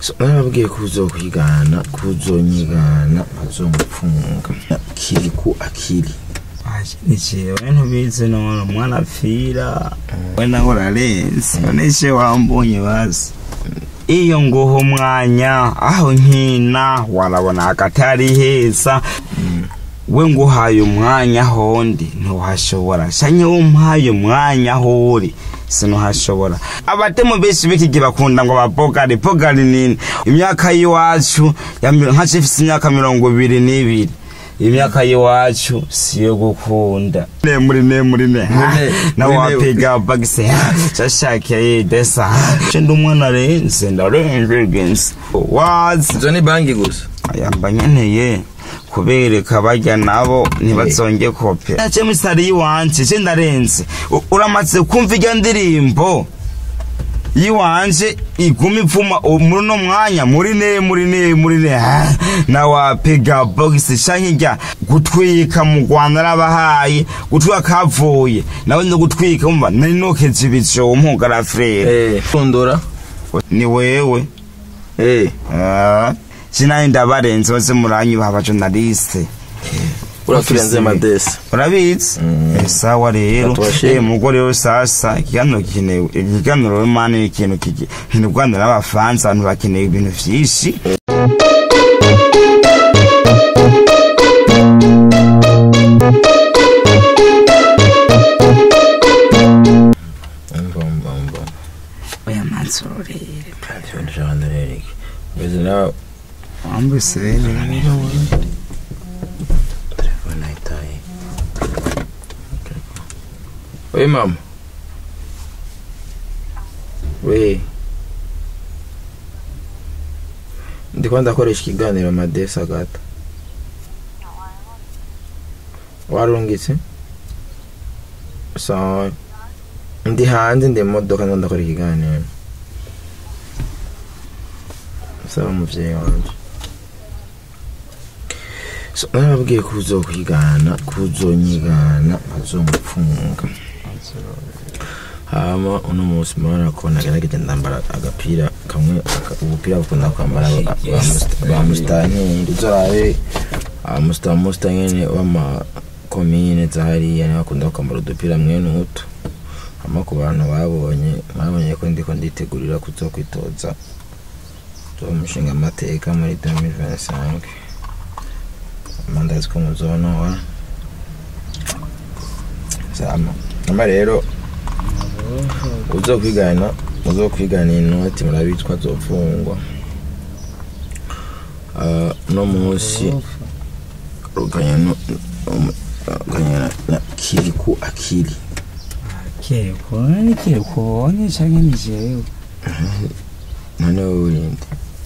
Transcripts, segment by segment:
So, narababwiye ko uzokwigana ko uzonyigana bazomupfunga kiri ku akili ni jewe ntubizi none umwana apfira we nawe urarenze none se wambonye bazi iyo nguha umwanya aho nkina warabona akatari heza we nguhaye umwanya hondi ntuhashobora shanye umpaye umwanya aho uri sinuhashobora abatemu benshi b'iki bakunda ngo babogari bogari nini imyaka y'iwacu ya mi- nka ifise imyaka mirongo ibiri n'ibiri imyaka y'iwacu siyo gukunda ne muri ne muri ne Muri ne, nawe muri ne. wapiga bagise shashakiye desa ce ndi umwana renze ndarenze genzi wazi izo ni banki gusa yamba nkeneye kubereka barya nabo ntibazonge kope nace misari yiwanje ce ndarenze U- uramaze kumva irya ndirimbo yiwanje iguma ipfuma u- muri uno mwanya muri ne muri ne muri ne ha, na wapiga bogisi canke irya gutwika mu rwanda arabahaye gutwika kavuye nawe no gutwika umva nari nokeje ibijompo garafrere eh fundura ni wewe eh Ah, sinaye ndabarenze bose muranyubaha abajonaliste uraturenze madesi urabizi Mm. Eh, sawa rero Batubashime. Eh, mugore rero sasa ikiganiro kinewe ikiganiro rero mani ni ikintu kigi ni Rwanda n'abafaransa abantu bakeneye ibintu vyinshi mbomba mbomba oya manzuro rero ntacyo ndashaka ndarereke mbese nawe wambuse rero telefone ayitaye we mama we ndiko ndakoresha ikiganiro madesi agata warungitse sawa ndi hanze ndi mu modoka ndo ndakora ikiganiro saba umuvyeyi wanje So, narababwiye ko uzokwigana ko uzonyigana bazomupfunga hama uno munsi murabona ko nagerageje ndambara agapira kamwe aka- ubupira bukunda kwambara ba- ba musta- ba musitanteri uzorabe amusitanyene w'amakomine zahariya niho bakunda kwambara udupira mwene utu hama ku bantu babonye babonye ko ndiko nditegurira kuzokwitoza zo mushinga amateka muri 2025 amandazi ko muzonora sama ama rero uzokwigana uzokwigana inoti murabitwa azofungwa Ah, no munsi ruganya no um, ruganya na- na kiri ku akili keko ni keko ni canke ni jewe none wowe urinde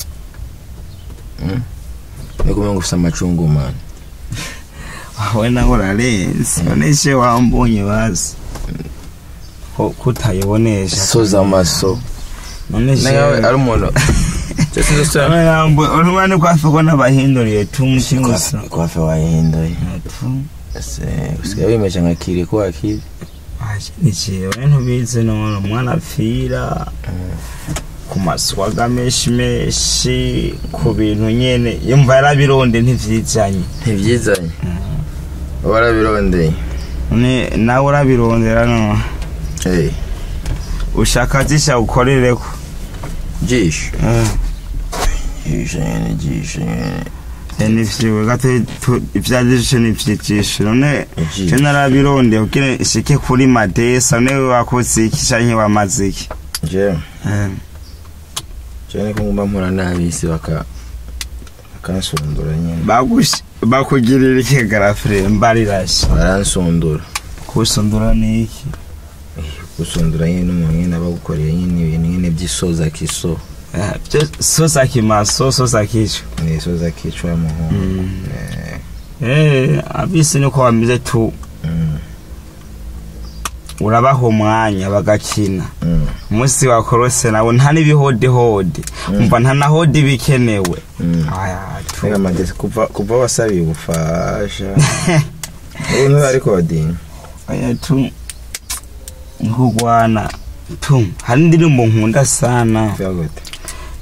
Mm? ni kumenya ngo ufise amacungu mani we nawe urarenze none se wambonye bazi ko kutayibonesha soza amaso none nawe ari umuntu cyose ndetse urumane kwafiko n'abahinduriye tumuti gusa kwafe wayihinduye Tu. ese usigaye wimesha nka kiri ko akiri Aje, ni jewe ntubizi none umwana apfira ku maswaga menshi menshi ku bintu nyene yumva yarabironde ntivyizanye ntibyizanye warabirondeye none nawe urabirondera no hey ushaka zisha ukorereko jisho Eh. jisho nyene jisho nyene nivyiwe gato tu- ivyajisho nivyijisho none Ijisho. je narabirondeye kugira ishike kuri madesa none wakoze iki canke wamaze iki jewe Eh. jewe niko ngomba mpura n'abisi baka bakansundura nyene bagush bakugirira iki garafure mbarirashe baransundura kusundura ni iki gusundura nyene n'umuntu nyene aba agukoreye nyene ibintu nyene vy'isoza kiso Eh, byo sosa kimaso sosa kico n'isoza kico y'umuhungu Eh, eh abisi niko bameze tu mm, urabaha umwanya bagakina mm, umunsi wakorose nawe nta n'ibihodihodi umva nta na hodi bikenewe mm. aya tu Reka mageze kuva kuva wasabiye ubufasha ubu ntariko badini aya tu nkugwana tu hari indirimbo nkunda sana vyagote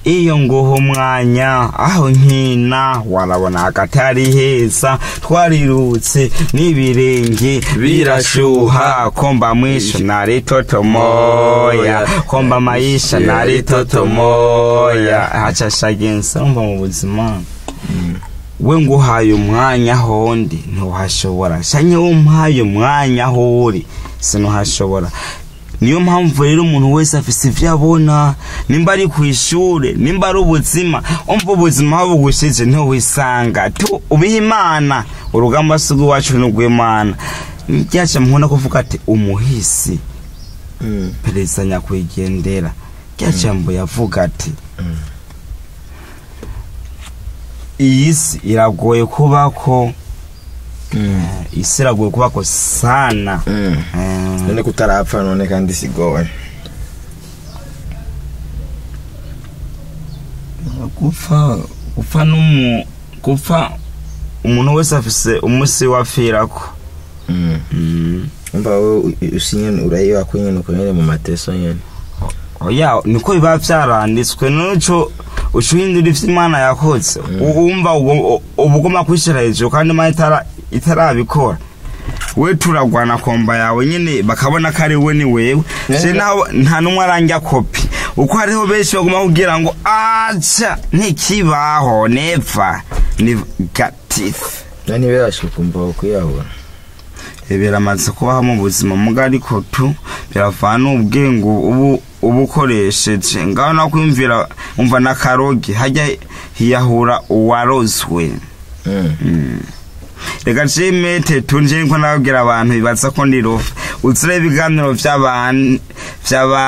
iyo nguha umwanya aho nkina warabona akatari heza twarirutse n'ibirenge birashuha komba mwisho nari toto moya komba maisha nari toto moya hacashagensa urumva mu buzima we nguhaye umwanya hondi ntuhashobora shanye umpaye umwanya aho uri sinuhashobora niyo mpamvu rero umuntu wese afise ivyo abona nimba ari ku ishure nimba ari ubuzima umva ubuzima aho bugushije ntiwisanga tu ubiha imana urugamba si rw'iwacu ni urw'imana ryaca muhunda kuvuga ati umuhisi Mm. perezida nyakwigendera rya jambo yavuga ati iyi si iragoye kubako Mm. eh, isi iragoye kubako sana Mm. Eh, none kutarapfa none kandi sigoye gupfa gupfa n'umu gupfa umuntu wese afise umusi wapfirako Mm. Mm. umva wowe usinyene urayiba ko nyene uko nyene mu mateso nyene oya niko biba vyaranditswe noco ucuhindura ivyo imana yakoze wumva ubu ugomba kwishira hejuru kandi imana itara- itarabikora we turagwana komba yawe nyene bakabona ko ari we ni wewe Eh. je naho nta n'umwe aranja kopi uko hariho benshi baguma kugira ngo aca ntikibaho neva negatifu nani birashuka umva ukwiyahura biramaze kubaho mu buzima muga ariko tu biravana ubwenge ubu uba ukoresheje ngaho no kwiyumvira umva na karogi hajya hiyahura uwarozwe Mm. reka cimete tunje niko nababwira abantu bibaza ko ndi rufa uzire ibiganiro vy'abantu vy'aba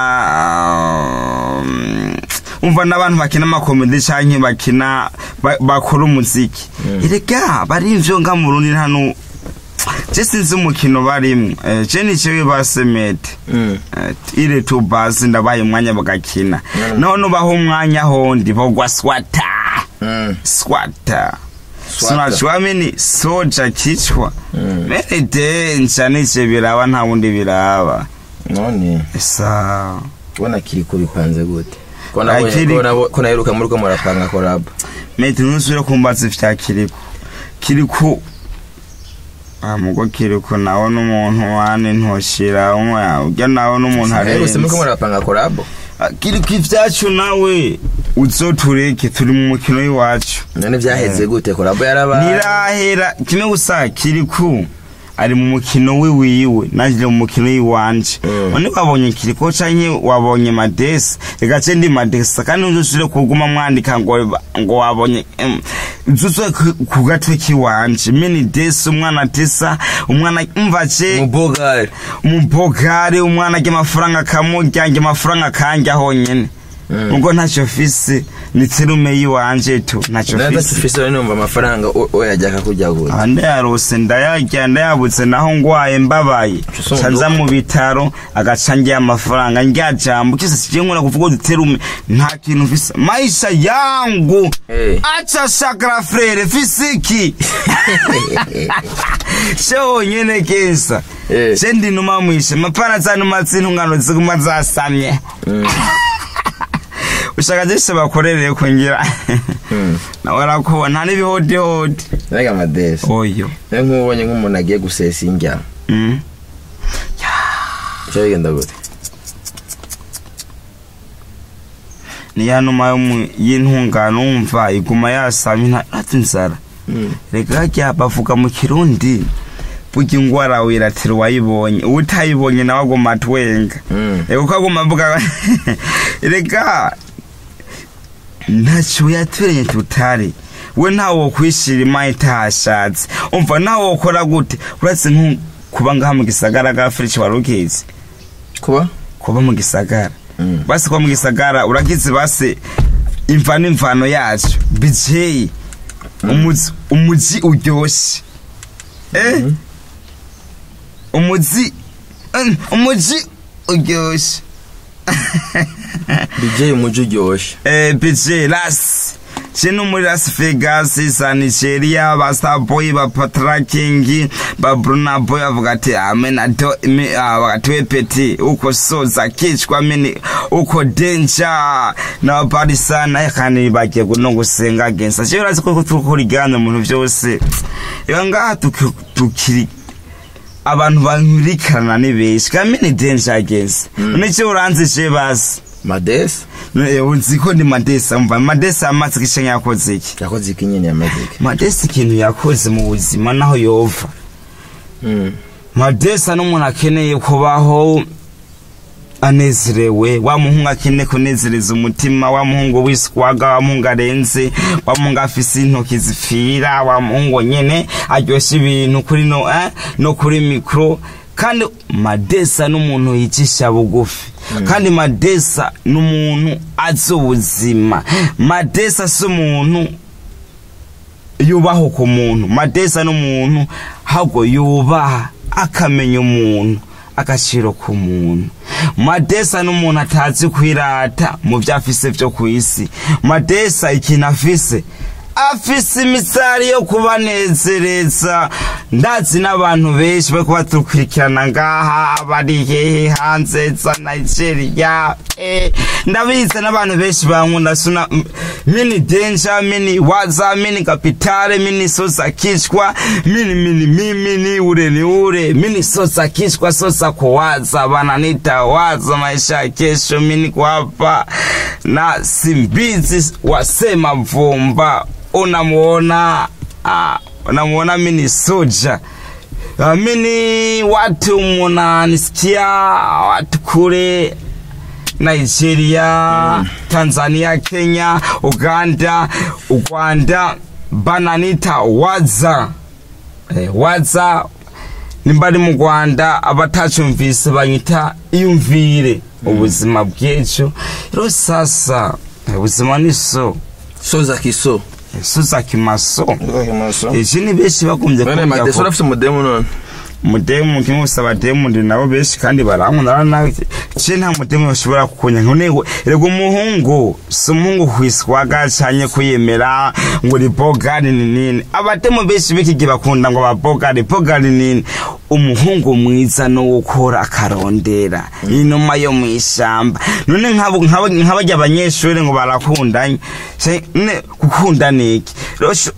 umva n'abantu bakina amakomedi canke bakina ba- bakora umuziki erega barimvyo nga mu rundi nta nu je sinzi umukino barimwo Eh, je nicewe basemete Mm. ile tu basi ndabaye umwanya bagakina Mm. none ubaho umwanya hondi bogwa swata Mm. swata Swata. sinachwamini soja kichwa Mm. mene denja nice biraba nta wundi biraba none sa ubona kiriko bipanze gute ko Ah, nabonye- kiri- ko nabo- ko naheruka muri ko murapanga korabo mete ntusubire kumbaza ivya kiriko kiriko ah mugo kiriko nawe n'umuntu wane ntoshira umwe urya nawe n'umuntu naherutse muri ko arenze murapanga korabo Ah, kiriko ivyacu nawe uzotureke turi mu mukino w'iwacu none vyaheze gute korabo yarabaye ntirahera kimwe gusa kiriku ari mu mukino wiwiwe naje mu mukino w'iwanje Mm. none wabonye kiriko canke wabonye madesi reka ce ndi madesi kandi ntuzusubire kuguma mwandika ngo ngo wabonye em, uzuzwe ku- ku gatwe k'iwanje mini desi umwana tesa umwana umva ce mubogari umubogare umwana ajya amafaranga akamurya njye amafaranga akanjya honyene Mm. ubwo ntacyo fise ni terume y'iwanje tu ntacyo nada fise tufise none numva amafaranga o- oyajya akakujya gute aha ndayarose ndayarya ndayabutse naho ngwaye mbabaye Tusondoka. canza mu bitaro agaca ngiye amafaranga ndya jambo kisa sije nkora kuvuga uduterume nta kintu mfise maisha yangu Eh. acha shakara frere fisiki she wonyene kesa Eh. she ndinuma mwishe mapana zanuma zintungano ziguma zasamye Mm. ushaka zese bakorereye kungira Mm. nawe arakuba nta n'ibihotihoti Mbega amadesi oyo rero nk'ubonye nk'umuntu agiye gusesa indya Mm. bica bigenda gute ni ya numa yo mu- y'intungano wumva iguma yasamye nta- ntati inzara Mm. reka harya bavuga mu kirundi burya ingwara wiratira uwayibonye utayibonye nawe aguma atwenga Mm. reka uko aguma avuga reka ntacyo yaturanye tutari we ntawe wokwishira imana itahashatse umva nawe wokora gute uretse nko kuba ngaha mu gisagara ga furici wari ukizi kuba kuba mu gisagara Mm. basi kuba mu gisagara uragize basi imva n'imvano yacu bijeyi umuzi umuzi uryoshye eh Mhm. umuzi mm, umuji uryoshye DJ umuji uryoshye eh bije lasi je no muri las vegas za nigeria ba starboy ba patraking ba bruna boy bavuga ati amen ato bagati we peti uko soza kicwa mini uko danger na barisana kandi bagiye no gusenga against je urazi ko tukuri gana mu bintu byose iyo ngaha tuki- tukiri abantu bankurikirana ni benshi kandi ni danger against nicyo uranzije basi madesi Eh, uzi ko ni madesa mva madesa amaze gishenya yakoze iki yakoze iki nyine yamaze iki madesa ikintu yakoze mu buzima naho yova Mm. madesa n'umuntu akeneye kubaho anezerewe wa muhungu akeneye kunezereza umutima wa muhungu wiswaga wa muhungu arenze wa muhungu afise intoki zifira wa muhungu nyene aryoshya ibintu kuri no eh, no kuri mikro kandi madesa n'umuntu yicisha bugufi kandi madesa n'umuntu azi ubuzima madesa si umuntu yubaho ku muntu madesa n'umuntu ahubwo yubaha akamenya umuntu agaciro ku muntu madesa n'umuntu atazi kwirata mu byo afise byo ku isi madesa ikintu afise afise imisari yo kubanezereza ndazi n'abantu benshi bari kubaturikirana ngaha bari hehe hanze za nigeria eh, ndabizi n'abantu benshi bankunda suna m- mini denja mini waza mini kapitale mini sosa kishwa mini mini mimini ure ni ure mini sosa kishwa sosa kuwaza bananita waza maisha ya kesho mini kuhapa na simbizi wasema vumba unamuona ah, unamuona mini soja Ah, mini watu munanisikia watu kule nigeria tanzania kenya uganda ugwanda bananita waza eh, waza nimba ari mu rwanda abatacumvise banyita iyumvire ubuzima bw'ejo rero sasa ubuzima ni so soza kiso suza kimaso maso ejo ni benshi bagombye none kumva madesi ko urafite umudemu none mudemu kimwe gusa abademu ndi nabo benshi kandi barankunda nawe je nta mudemu bashobora kukunya nkonego rego umuhungu si umuhungu kwiswaga canye kuyemera ngo uri bogari ni nini abademu benshi b'iki gihe bakunda ngo babogari bogari nini umuhungu mwiza no gukora akarondera inuma yo mu ishamba none nk'abo- nk'abo- nk'abarya abanyeshuri ngo barakundanye Se- ne gukunda ni iki Rero sho-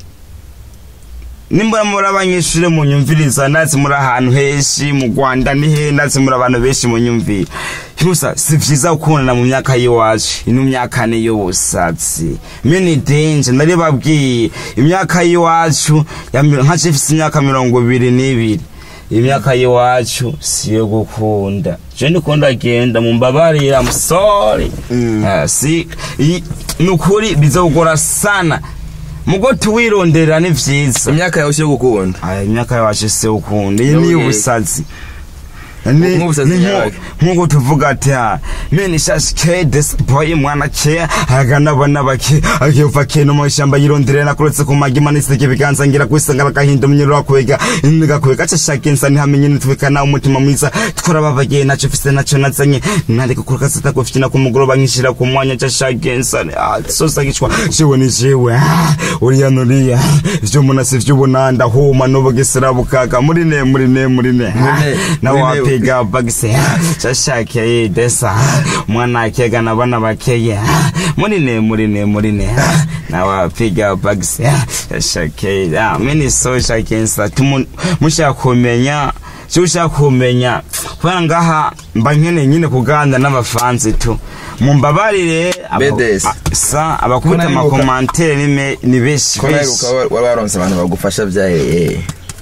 nimba muri abanyeshuri munyumviriza ndazi muri ahantu henshi mu rwanda ni he ndazi muri abantu benshi munyumvira gusa si vyiza gukundana mu myaka y'iwacu ino myaka ni y'ubusatsi mini denje nari babwiye imyaka y'iwacu ya mi- nka je mfise imyaka mirongo ibiri n'ibiri imyaka y'iwacu siyo gukunda je ndikunda genda mumbabarira I'm sorry Mm. Ah, si i- nukuri bizogora sana mugo tuwirondera ni vyiza imyaka yawe si yo gukunda aya imyaka yawacu se ukunda iyi Yo ni yego. ubusazi Ni- Nk'ubusazi ni nko- nyabaki. nk'uko tuvuga ati ha meni shashi ke desi boyi mwana ke agana abana bake akiva ke no mu ishyamba yirondere nakuretse ku magi manisike ibiganza ngira kwisangara agahinda umunyururu wakwega ngakwega cashaka insa ntihamenye nitwikana umutima mwiza twarababaye naco mfise naco nazanye nareka kuruka sita kufyina ku mugoroba nkishira ku mwanya cashaka insa ah sosa gicwa jewe ni jewe ah, uriya nuriya ivyo umuntu si vy'ubona ndahuma n'ubugesera bukaga muri ne muri ne muri ne ne, na muri ne. wapiga bagise cashakeye desa umwana akega nabana bakeye muri ne muri ne muri ne na wapiga bagise cashakeye mini so shakensa mushaka kumenya cyo ushaka kumenya kubera ngaha mba nkeneye nyine kuganira n'abafanzi tu mumbabarire abo- Bedes. a- sa abakubita Ko naheruka- amakomantere ni me- ni benshi ko benshi naheruka waba waronse abantu bagufasha byahereye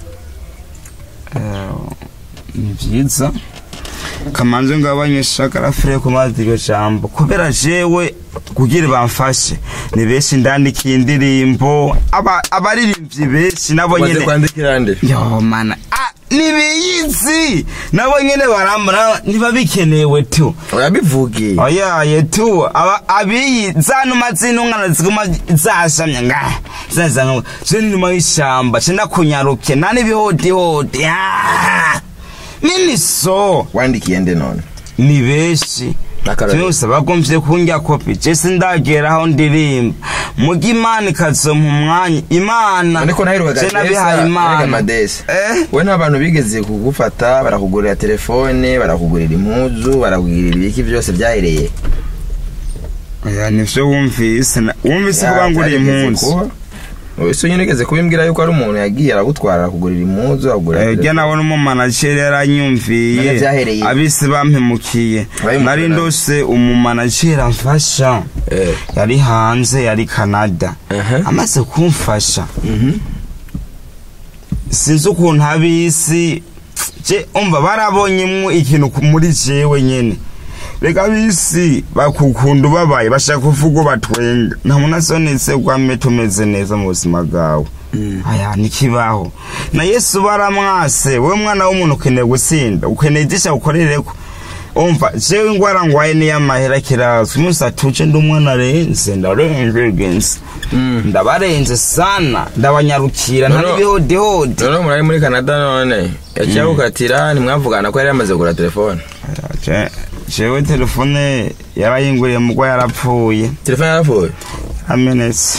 ni byiza kamanze ngabanyesha karafire ku mazi iryo jambo kubera jewe kugira bamfashe ni benshi ndandikiye indirimbo aba- abaririmbyi benshi nabo umaze nyene kwandikira nde yo mana ah, nibiyizi nabo nyene barambura niba bikenewe tu urabivugiye oyaye tu aba abiyi zanuma zinungana ziguma zashamye nga zazanga je nyuma y'ishamba je ndakunyaruke nani bihotihoti ah! nini so wandikiye nde none ni benshi N'akarorero. byose bagomvye kunjya kopi je sindagera aho ndirimba muga imana ikazompa umwanya imana ariko naherukaga je nabihaye imana madesi eh we n'abantu bigeze kugufata barakugurira telefone barakugurira impuzu barakugurira ibiki byose byahereye oya nivyo wumvise na- wumvise ko banguriye impunzi ese nyine ugeze kubimbwira yuko ari umuntu yagiye aragutwara arakugurira impuzu akugurira ujya telefone. nabona umumanajeri yaranyumviye None vyahereye? abisi bampemukiye Abayimukorera. nari ndose umumanajeri amfasha Eh. yari hanze yari canada Aha. amaze kumfasha Mhm. sinzi ukuntu abisi je umva barabonyemwo ikintu ku- muri jewe nyene reka abisi bakukunda ubabaye bashaka kuvuga batwenga nta muntu asonetse gwame tumeze neza mu buzima bwawe Mm. aya nikibaho na yesu baramwase wowe mwana w'umuntu ukeneye gutsinda ukeneye igisha ukorereko umva jewe ingwara ngwaye niy'amahera kirazwi umunsi atuje ndi umwana arenze ndarenze genzi Mm. ndabarenze sana ndabanyarukira nta Noneho- n'ibihodihodi noneho umuntu ari muri canada none yaciye agukatira ntimwavugana ko yari yamaze kugura telefone Je- jewe telefone yarayinguriye mugwa yarapfuye telefone yarapfuye amenetse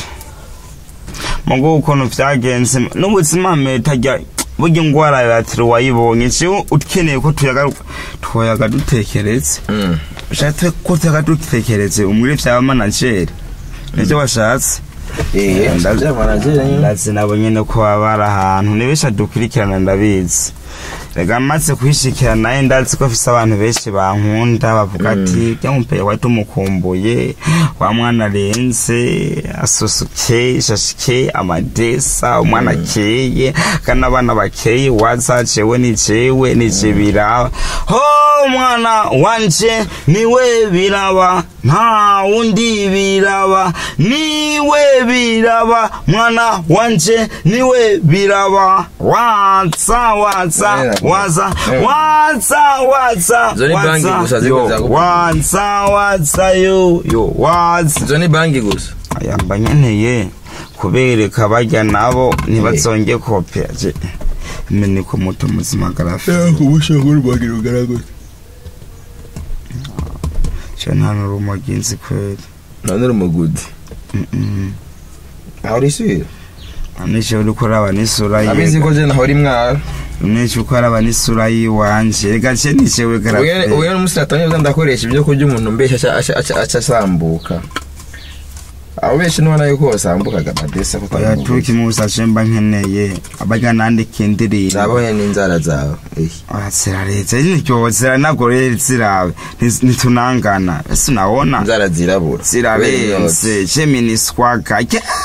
mugo ukuntu vyagenze n'ubuzima metajya burya ingwara yatiri wayibonye jewe ukeneye ko tuyaga twoyaga dutekereze Mm. ushatse ko tuyaga dutekereze umwire vya manajeri nivyo washatse Eh, Ndazi- bya manager nyine. ndazi nabo nyene ko baba bari ahantu ni benshi adukurikirana ndabizi rega maze kwishikira naye ndazi ko afise abantu benshi bankunda bavuga ati rya mupeye wari tumukumbuye wa mwana arenze asusuke shashike amadesa umwana akeye kandi abana bakeye waza jewe ni jewe ni je biraba ho mwana wanje niwe biraba nta wundi biraba niwe biraba mwana wanje niwe biraba waza waza waza waza waza Izo ni banki waza gusa ziko yo zakuvuga. waza waza yo yo waza izo ni banki gusa yamba nkeneye kubereka bajya nabo ntibazonge kopera je mene ko muto muzima garafi ubushakuru bwagira ugaragara je nta n'urumogi nzi kweli none uri umugudi Mm-mm. aho urisubira anishe uriko uraba n'isura abizi ko je naho uri mwara umwishe uko araba n'isura yiwanje reka je nicewe garafi uyu n'umunsi natangiye ndakoresha ibyo kurya umuntu mbesha aca- aca- aca- aca asambuka abo benshi nubona yuko wasambukaga amadesa ko oya tuki musa cemba nkeneye abaga nandika indirimbo zabonye n'inzara zawe Eh. ziraretse niryo ziranagoreye zirawe Ntiz- ntitunangana ese unabona inzara zirabura zirarenze jeminiswaga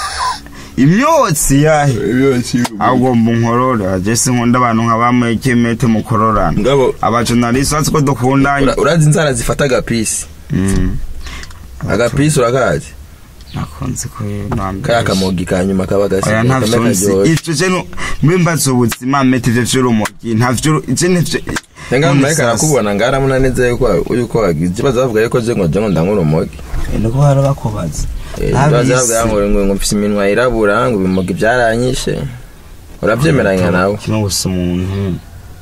imyotsi yahe agomba unkorora je sinkunda abantu nka bamwe kemete mukororana ngabo abajonalisi batsi ko dukundanye ura- urazi inzara zifata agapisi Mm. agapisi urakazi nakunze ko kaya kamogi ka nyuma kaba gasi oya ntavyo nzi ivyo je nu- mbimbaza ubuzima mete ivyo vy'urumogi ntavyo je nivyo Tenga None mureka sasa. nakubona ngaramuna neza yuko yuko wagize baza bavuga yuko je ngo je ngo ndangura umogi niko bara bakubaza baza bavuga ngo ngo ngo mfise iminwa yirabura ngo ibimogi byaranyishe urabyemeranya nawe kimwe gusa umuntu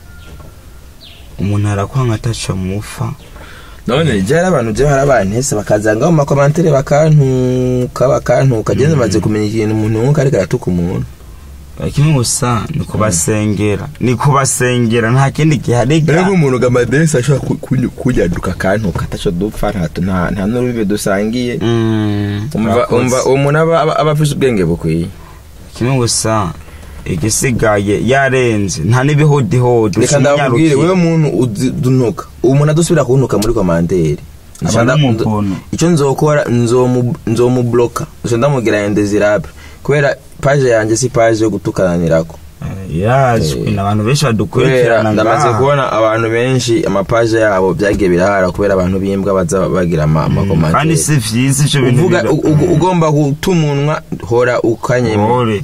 umuntu arakwanga ataca mufa none je hari abantu je hari abantese bakazanga mu makomantere bakantuka bakantuka je maze kumenya ikintu umuntu nkuko ariko aratuka umuntu kimwe gusa ni kubasengera ni kubasengera nta kindi gihariga rero umuntu gamadesi ashobora kunyaduka akantuka ataco dupfa nta nta- nta n'urubibe dusangiye Mm, umva urakoze. umva uwo muntu aba aba- aba afise ubwenge bukwiye kimwe gusa igisigaye yarenze nta n'ibihudihudi reka ndababwire wewe muntu udunuka uwo muntu adusubira kuntuka muri komanderi aba ari umuntu icyo nzokora nzomu- nzomubloka gusa ndamubwira indesirable kubera paje yanjye si paje yo gutukananirako yazwi Eh, ni abantu benshi kubera badukurikirana ndamaze ngaha kubona abantu benshi amapaje yabo byagiye birahara kubera abantu b'imbwa baza bagira ama- kandi amakomanderi si vyiza ivyo bintu uvuga bira- u- u- ugomba gutumunwa hora ukanyema Ore.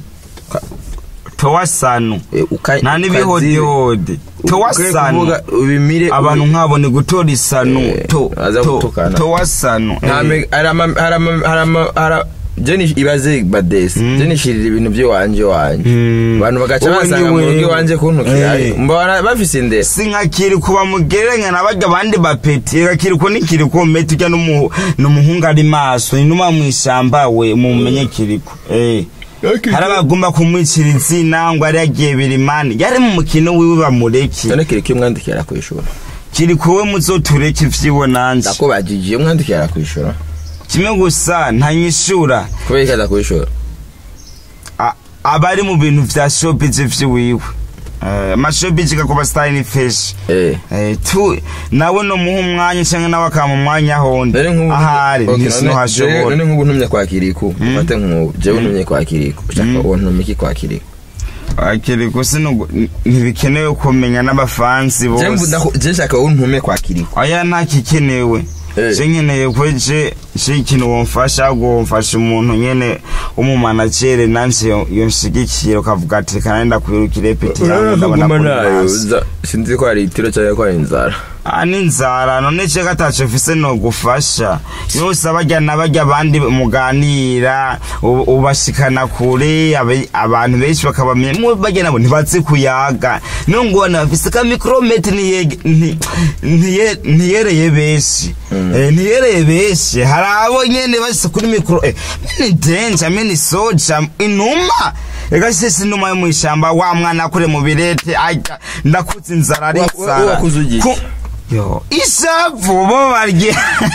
towasanu Eh, uka- nta ukazibe. n'ibihudihudi Ukwiye towasanu kuvuga ubimire abantu nk'abo ni gutora isanu Eh, to aza to gutukana. towasanu Nta Eh. me- hari ama- hari ama- hari ama- hari- je ni ibaze badesi Mm. je nishirira ibintu by'iwanje wanje Mm. abantu bagaca Wowe basanga ni mu rugo wewe. iwanje kuntukira Eh. mbona bafise indero sinkakiri kuba mugereranya nabarya abandi bapeti kakiriko nikiriko meti urya n'umu- n'umuhungu ari maso inuma mw'ishamba we mumenye kiriko eh hari abagomba kumwicira izina ngo ari yagiye birimani yari mu mukino wiwe bamureke none kiriko iyo mwandikira kwishura kiriko we muzotureke ivyiwe nanje ndakubajije iyo mwandikira kwishura kimwe gusa ntanyishura kubera ikaza kwishura A- abari mu bintu vya showbiz vyiwiwe Eh, amashowbiz gakuba style ni feshi eh Eh, tu nawe no muha umwanya cyangwa nawe akama umwanya hondi None nk'ubu ahari Okay, none- jewe- ntisinuhashobora none nk'ubu ntumye kwa Kiriku ufate nk'ubu jewe ntumye kwa Kiriku ushaka uwo ntumye iki kwa Kiriku akiri gusa ntibikenewe kumenya n'abafansi jewe bose mvuga je shaka uwo ntumye kwa Kiriku aya ntakikenewe Eh. je nkeneye ko je je ikintu womfasha ahubwo womfasha umuntu nyene w'umumanagere nanje yo- yonshigikira ukavuga ati kanenda kwirukira epeti yangu ndabona ko ntazi." sinzi ko hari itiro cyangwa ko hari inzara Ah, n'inzara none ceka ataco mfise nogufasha yose abarya n'abarya abandi muganira u- ubashikana kure abe- abantu benshi bakabamenya mwe barya nabo ntibazi kuyaga niyo ngubona bafise ka mikrometi niyege- nti- ntiye- ntiyereye benshi Eh, ntiyereye benshi hari abo nyene bashitse kuri mikro eh, mini denja mini soja inuma ega sisi inuma yo mw'ishamba wa mwana akure mu birete arya ndakuze inzara ari Wa- wa- inzara wakuze ugiye? Ku- yo ishavu bo barya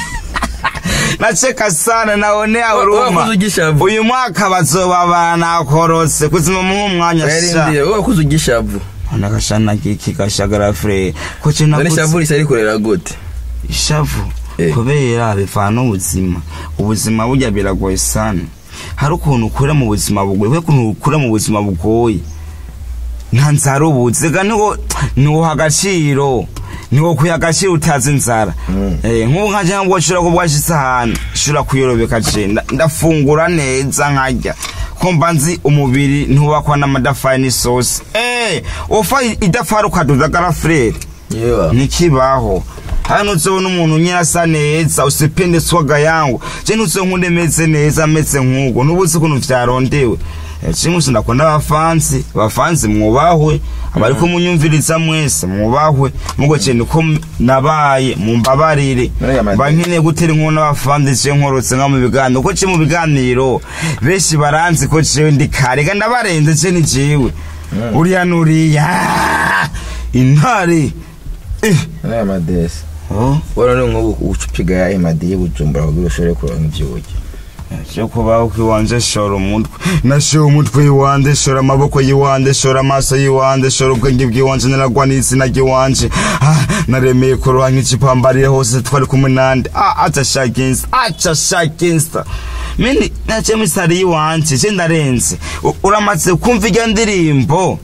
nacheka sana naonea huruma wakuze ugishavu uyu mwaka bazoba banakorotse kuzima muhe umwanya yarindiriye sha wowe wakuze ugishavu nakashana kiki gashagara fure ko cyo none nakuze ishavu risa rikorera gute ishavu Eh. kubera bivana ubuzima ubuzima burya biragoye sana hari ukuntu ukura mu buzima bugoye we ukuntu ukura mu buzima bugoye nta nzara ubuze ga niwo niwo agaciro niwo kuya agaciro utazi inzara Mm. eh nk'ubu nka cyangwa ngo ushobora kubwasha isahani ushobora kuyorobeka je nda- ndafungura neza nkarya ko mba nzi umubiri ntubakwa n'amadafari n'isosi eh ufa idafari ukaduza garafurere yewe ntikibaho hano uzobona umuntu nyine asa neza usipende swaga yangu je ntuzonkunde meze neza meze nk'uko nubuzi ukuntu vyarondewe Eh, chimwe sindakunda abafansi abafansi mwubahwe abariko munyumviriza mwese mwubahwe mugo je niko m- nabaye mumbabarire None yamade- bankeneye gutera inkuru n'abafansi je nkorotse nka mu biganiro ko je mu biganiro benshi baranzi ko jewe ndi kare ga ndabarenze je ni jewe uriya nuriya intare eh none amadesi oh wowe none nk'ubu ucupiga ya emadi y'ubujumbura kugira ushobore kuronka ibyo urya cyo kubaho k'iwanjye shora umutwe nashoye umutwe y'iwanjye shora amaboko y'iwanjye shora amaso y'iwanjye shora ubwenge bw'iwanjye naragwa n'izina ry'iwanjye Ah, naremeye kuroha nk'ikipambariye hose twari kumwe nande Ah, aca shaka insta aca shaka insta mini naciye muri sare y'iwanjye je ndarenze U- uramaze kumva iryo ndirimbo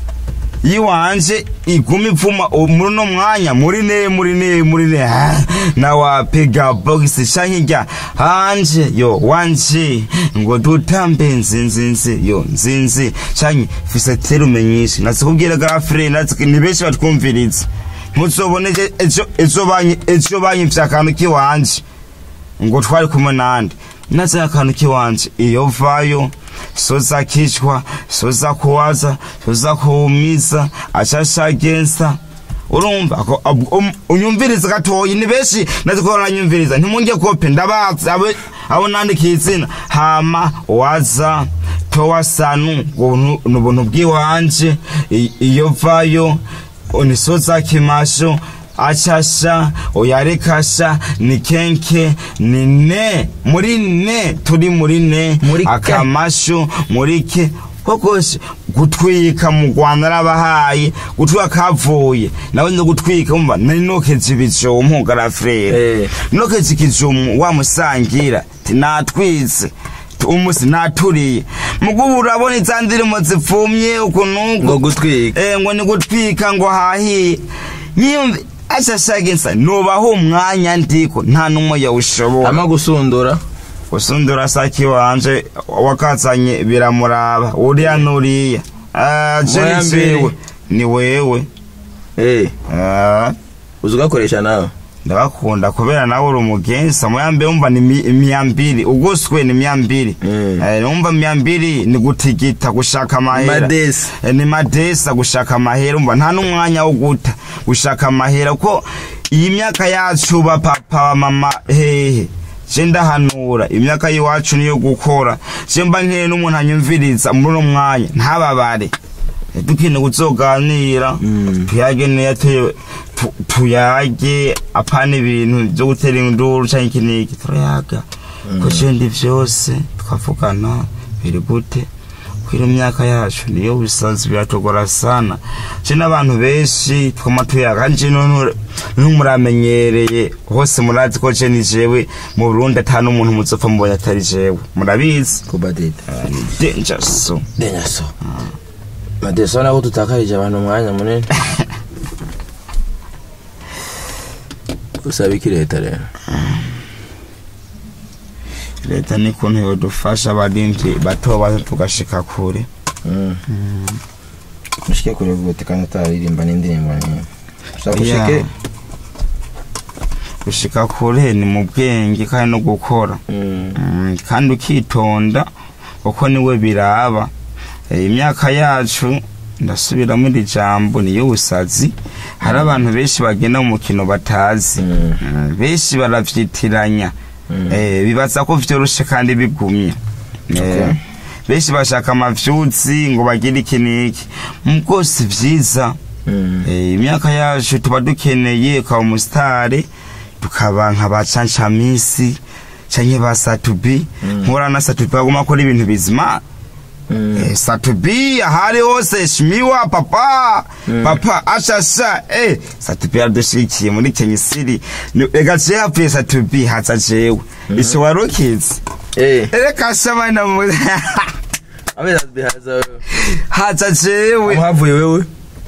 yiwanje iguma ipfuma u- muri uno mwanya muri ne muri ne muri ne Ah, na wapiga box shanki rya hanje yo wanje ngo dutambe nzinzinzi yo nzinzi shanki fise terume nyinshi nazikubwira gafre nazi ni benshi batwumviriza ntuzobone ejo- ejo ejo banyi ejo banyivye akantu kiwanje ngo twari kumwe nande naze akantu kiwanje iyo vayo soza kichwa soza kuwaza soza kuumiza ashashagensa urumva ko ab- um- unyumviriza gatoyi ni benshi naziko baranyumviriza ntimunge kope ndabazi abo abo nandikiye izina hama waza towa sanu ngo nu- ni ubuntu bw'iwanje I- iyo vayo unisoza kimasho achasha oyarekasha ni kenke ni ne muri ne turi muri ne Muri ke. akamasho muri ke kokose gutwika mu rwanda arabahaye gutwika kavuye nawe no gutwika umva nari nokeza ibijomu garafrere Eh. nokeza ikijomu wamusangira ti natwitse umusi naturiye mugubu urabona iza ndirimo zipfumye ukuntu ngo gutwika eh ngo ni gutwika ngo hahiye nyiyumve ashashagensa nubaho umwanya ndiko nta n'umwe yawushobora ama gusundura usundura saki wanje wakazanye biramuraba uriya nuriya Ah, je Moya ni mbere. jewe ni wewe eh Ah, uzi ugakoresha nawe ndabakunda kubera nawe uri umugensa muyambe wumva ni mi- miyambiri uguswe ni miyambiri Mm. Eh, numva miyambiri ni gutigita gushaka amahera Madesi. Eh, ni madesa gushaka amahera umva nta n'umwanya wo guta gushaka amahera ko iyi myaka yacu ba papa ba mama hehe je ndahanura imyaka y'iwacu niyo gukora je mba nkeye n'umuntu anyumviriza muri uno mwanya ntababare Eh, dukeneye kuzoganira Mm. tuyage neza tu- tu- tuyage apana ibintu byo gutera induru canke iki n'iki turayaga ko je ndi vyose tukavugana biri gute kwira myaka yacu niyo bisanzwe biratugora sana je n'abantu benshi twama tuyaga kandi je none ntumuramenyereye hose murazi ko je ni jewe mu Burundi ata n'umuntu muzopfa mubonye atari jewe murabizi kuba dede Ah, ni danger so denyaso madeso nako tutakarije abantu umwanya munini usaba iki leta rero leta ni kuntu yodufasha abarimvyi bato bato tugashika kure mushike kure gute kandi utaririmba n'indirimbo nyinshi ushaka Yeah. ushike gushika kure ni mu bwenge kandi no gukora Mm. Mm, kandi ukitonda kuko niwe biraba Eh, imyaka yacu ndasubiramo iri jambo niyo busazi hari abantu benshi bagenda mu mukino batazi Mm. Mm, benshi baravyitiranya Mm. Eh, bibaza ko vyoroshe kandi bigumye Eh, Okay. benshi bashaka amavyuzi ngo bagire iki n'iki mu bwose vyiza Mm. Eh, imyaka yacu tuba dukeneye ukaba umusitari tukaba nka ba cancamisi canke ba satubi Mm. nkora na satubi baguma akora ibintu bizima Mm. Eh, satubi ahari hose shimiwa papa papa ashasha eh satubi yaradushikiye muri kenyisiri ega je hapfuye satubi haza jewe ico warukizi Eh, reka shamana mu amezi bihaza wewe haza jewe amuhavuye wewe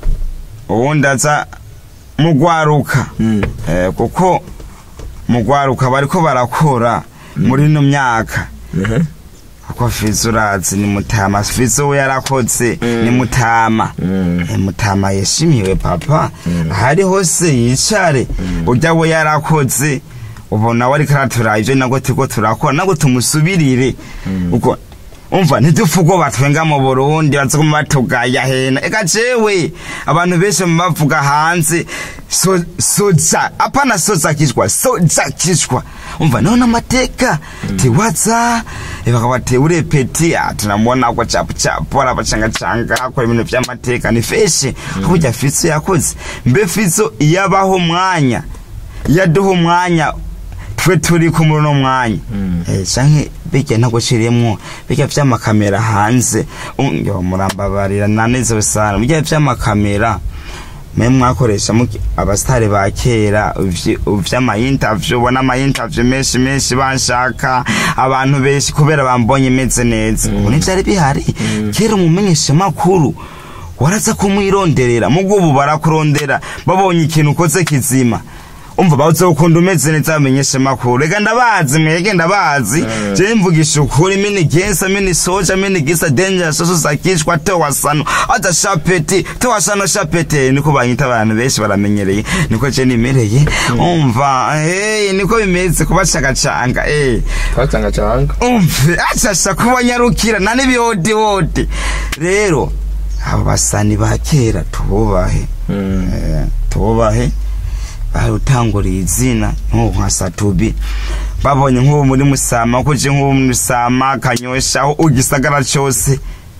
ubundi aza mugwaruka Mm. Eh, kuko mugwaruka bariko barakora muri ino myaka Mhm. kuko fizo urazi ni mutama fizo we yarakoze Mm. ni mutama Mm. Eh, mutama yashimiwe papa ahari hose yicare urya we yarakoze ubona we ariko aratura ivyo nabwo turiko turakora nabwo tumusubirire uko umva ntidupfa ubwo batwenga mu burundi bazoguma batugaya hena eka jewe abantu benshi bavuga hanze so- soja apana soza kishwa soja kishwa umva none amateka tiwaza bakabate urepeti tunamwona kwa chapu chapu arabacangacanga akora ibintu vy'amateka ni feshe burya fizo yakoze mbe fizo iyabaho umwanya yaduha umwanya twe turi ku muri uno mwanya Mm. Eh, canke bijya ntaguciriyemwo bijya vy'amakamera hanze Um, yo murambabarira nanezewe sana bijya vy'amakamera mwe mwakoresha muki- abasitari ba kera ivy- vy'amayintavyu ubona amayintavyu menshi menshi banshaka abantu benshi kubera bambonye meze neza ubu ntivyari bihari kera umumenyesha makuru waraza kumwironderera mugo ubu barakurondera babonye ikintu ukoze kizima umva bazokunda umeze neza bamenyeshe makuru reka ndabazi mwege ndabazi je mvugisha ukuri mini gensa mini soja mini gisa danger soso sakishwa tewa sano ata shapeti tewa sano shapeti niko banyita abantu benshi baramenyereye niko je nimereye umva hey niko bimeze kubashakacanga eh twacangacanga umve ashasha kubanyarukira na n'ibihodi hodi rero abo basani ba kera tububahe Mm. Eh, tububahe barutanguriye izina nk'ubu nka satubi babonye nk'ubu muri musama ko je nk'ubu muri musama kanyosha aho ugisagara cyose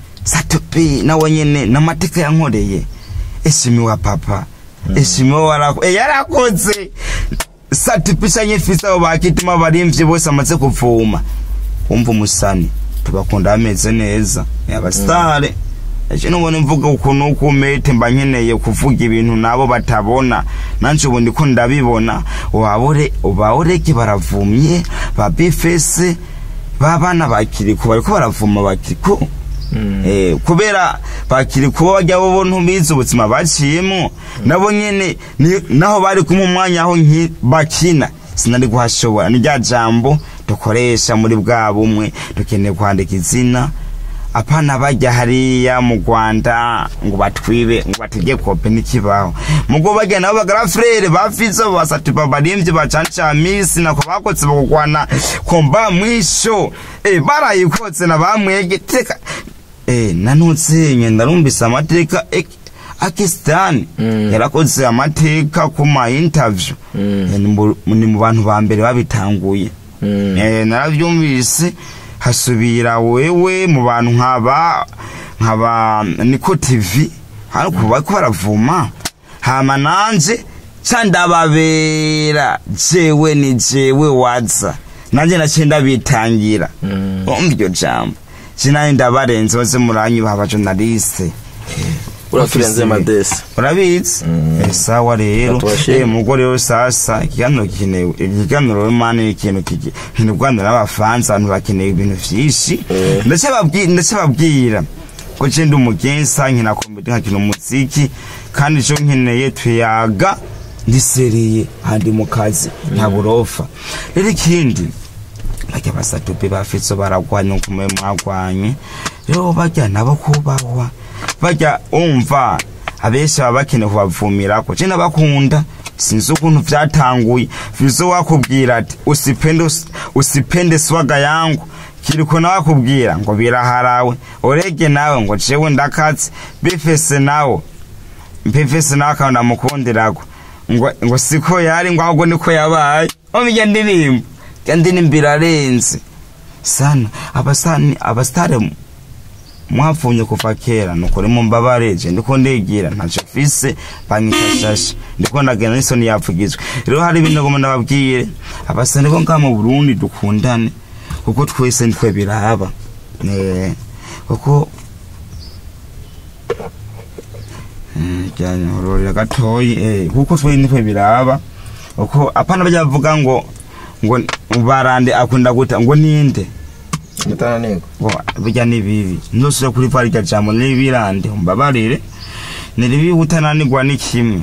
satubi nawe nyene n'amateka yankoreye eshimiwa papa eshimiwa warako eh, yarakoze satubi canye fisa abo bakitima barimvye bose amaze kuvuma wumva umusani tubakunda bameze neza abasitare ejo nubona mvuga ukuntu uko umete mba nkeneye kuvuga ibintu nabo batabona nanje ubu ndiko ndabibona wabore ubaoreke baravumye ba bifese babana bakiriku bariko baravuma bakiriku Mm. Eh, kubera bakiri kuba bajya bo ntubizi ubuzima baciyemo nabo nyene ni- naho bari kumwe umwanya aho nki- bakina sinari kuhashobora ni rya jambo dukoresha muri bwa bumwe dukeneye kwandika izina apana bajya hariya mu rwanda ngo batwibe ngo batege kope n'ikibaho mugo bajya nabo bagara frere bafizo basatupa barimvye bacanca misi nako bakotse bakugwana komba mwisho eh barayikotse na bamwege teka eh nanutsenye ndarumvise amateka eh, akisitani Mm. yarakoze amateka ku ma interview Mm. Eh, ni mu- ni mu bantu ba mbere babitanguye Mm. Eh, naravyumvise hasubira wewe mu bantu nkaba nkaba niko tv ariko bariko baravuma hama nanje ca ndababera jewe ni jewe waza nanje naciye ndabitangira Mm. umva iryo jambo sinari ndabarenze baze muranyubaha abajonaliste uraturenze madesi urabizi Mm. Eh, sawa rero Batubashime. eh mugore rero sasa ikiganiro kinewe ikiganiro mani ni ikintu kiki ikintu Rwanda n'abafaransa abantu bakeneye ibintu vyinshi Eh. ndacababwira ndacababwira ko je ndi umugensa nkina komedi nkakina umuziki kandi ico nkeneye tuyaga ndiseriye handi mu kazi nta burofa rero ikindi bajya basatupe bafitso baragwanya uko mwe mwagwanye rero bajya nabo kubahwa bajya umva abenshi baba bakeneye kubavumirako je nabakunda sinzi ukuntu vyatanguye vizo wakubwira ati usipende us- usipende swaga yangu kiriko nawe akubwira ngo biraharawe orege nawe ngo jewe ndakazi bifese nawe mpefese nawe akaba ndamukundirako ngo ngo siko yari ngo ahubwo niko yabaye omija ndirimbo ya ndirimbo irarenze sana abasani abasitare mwapfunye kuva kera nukuri mumbabareje ndiko ndigira ntaco mfise banyifashashe ndiko ndagenda n'isoni yapfugizwe rero hari ibintu ngoma ndababwire abasani bo ngaha mu burundi dukundane kuko twese nitwe biraba Eh, kuko ryorera gatoyi eh, kuko twe nitwe biraba uko apana bajya bavuga ngo ngo barande akunda guta ngo ninde mutananirwa bo bijya ni bibi ntuzusubira kuri pari rya jambo n'ibirande umbabarire ni ribi utananirwa ni kimwe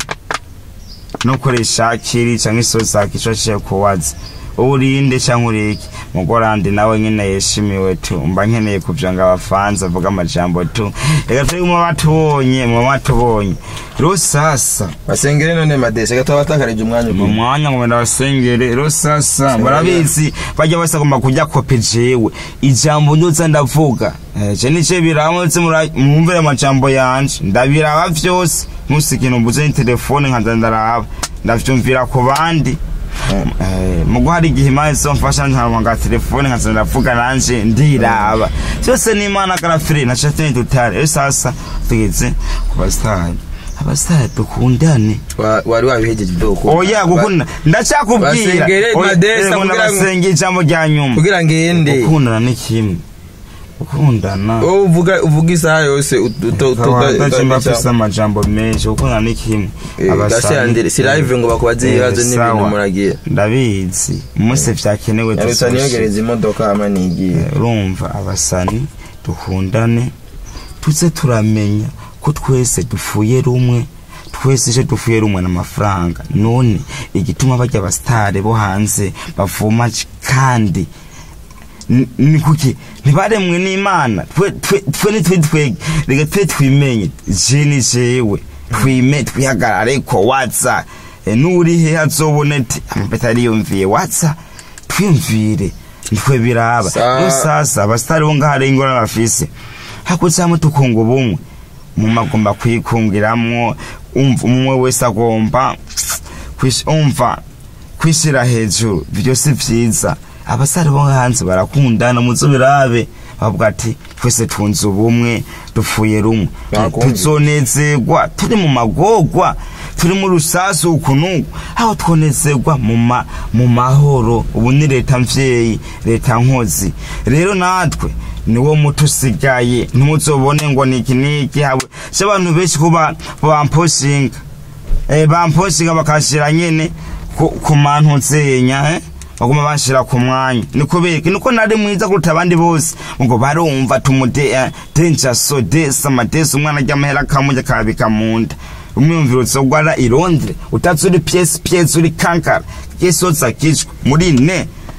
no koresha kiri cyangwa isosi akishoshe kuwaza urinde cyangwa uriki mugorande nawe nyine yeshimiwe tu mba nkeneye kugira ngo abafanza avuga amajambo tu reka turi mu batubonye mu batubonye rero sasa basengere none madesi reka tuba batakarije umwanya mu ukwiye mwanya ngo ndabasengere rero sasa barabizi bajya basagomba kujya kope jewe ijambo ndoza ndavuga Eh, je nice biramutse mura- mwumvire amajambo yanje ndabiraba vyose musi ikintu mbuze ni telefone nkaza ndaraba ndavyumvira ku bandi Eh, mugo hari igihe imana izomfasha nkaronka telefone nkaza ndavuga nanje ndiraba vyose n'imana karafire naca tene tutare rero sasa tugeze ku basitari abasitari dukundane Wa- wari wabihejeje ibyo gukunda oya gukunda ndacyakubwira Basengere Oya, Modeste yego, kugira ngo- ndabasengera ijambo rya nyuma kugira ngende gukundana ni kimwe gukundana wowe uvuga uvuga isaha yose ut- ut- ut- ndacimba ut- afise amajambo menshi gukundana ni kimwe Eh, Abasani- gasiyandere, si live ngo bakubaze Eh, ibibazo n'ibintu sawa. muragira. ndabizi umunsi vyakenewe yarutsa tuzoshika. niyogereza imodoka hama nigiye Eh, urumva abasani dukundane tuze turamenya ko twese dupfuye rumwe twese ije dupfuye rumwe n'amafaranga none igituma bajya abasitare bo hanze bavuma c- kandi ni- ni kuki ntibaremwe n'imana twe twe- twe nitwe twege reka twe twimenye je ni jewe twime twihagarare ko watsa E, n'uri he azobona ati amapeta ariyumviye watsa twiyumvire nitwe biraba Sa- rero sasa abasitari bo ngaha rero ingorane bafise hakutsamo tukunga ubumwe umwe agomba kwikungiramwo umva umwe wese agomba kwish- umva kwishira hejuru ibyo si vyiza abasare bo hanze barakundana muzo birabe bavuga ati twese tunze ubumwe dupfuye rumwe Bakumva. tuzonezerwa turi mu magorwa turi mu rusasu ukunuku aho twonezerwa mu ma- mu mahoro ubu ni leta mvyeyi leta nkozi rero natwe niwo muti usigaye ntimuzobone ngo niki niki habe si abantu benshi kuba bamposhinga eh, bamposhinga bakashira nyene ku, ku mantu nzenya eh? baguma bashira ku mwanya niko beke niko nari mwiza kuruta abandi bose ngo barumva tumude eh, danger so desa madesa umwana ry'amahera kamujya kabika munda umwumviro uzogwara i Londres utazi uri pièce pièce uri kankara yesoza kicwa muri ne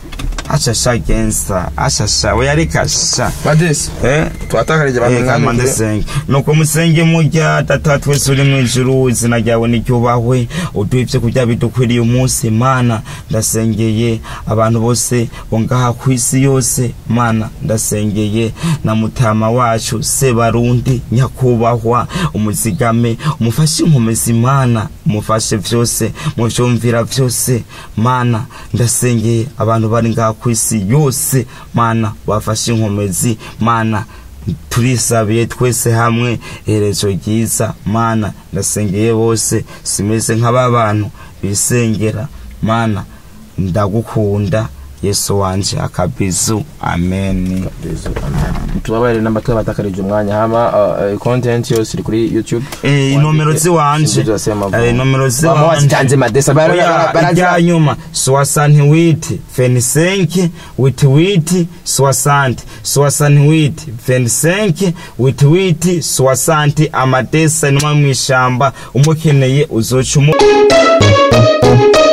ashasha gensa ashasha we yareka sha madesi eh twatakarije Eh, kama ndasenge nuko musenge murya data twese uri mu ijuru izina ryawe niryubahwe uduha ibyo kurya bidukwiriye umunsi mana ndasengeye abantu bose bo ngaha ku isi yose mana ndasengeye na mutama wacu sebarundi nyakubahwa umuzigame umufashe inkomezi mana umufashe vyose muvyumvira vyose mana ndasengeye abantu bari ngaha ku isi yose mana bafashe inkomezi mana turisabiye twese hamwe iherezo ryiza mana ndasengeye bose simeze nk'aba bantu bisengera mana ndagukunda yesu wanje akabizu amen tubabarire namba twabatakarije umwanya hama uh, uh, content yose iri kuri youtube Eh, inomero ziwanje Eh, inomero ziwanje ziwanje madesa Oya, irya nyuma soixante huit vingt cinq huit huit soixante soixante huit vingt cinq huit huit soixante amadesa inuma mw'ishamba umukeneye uzoca umu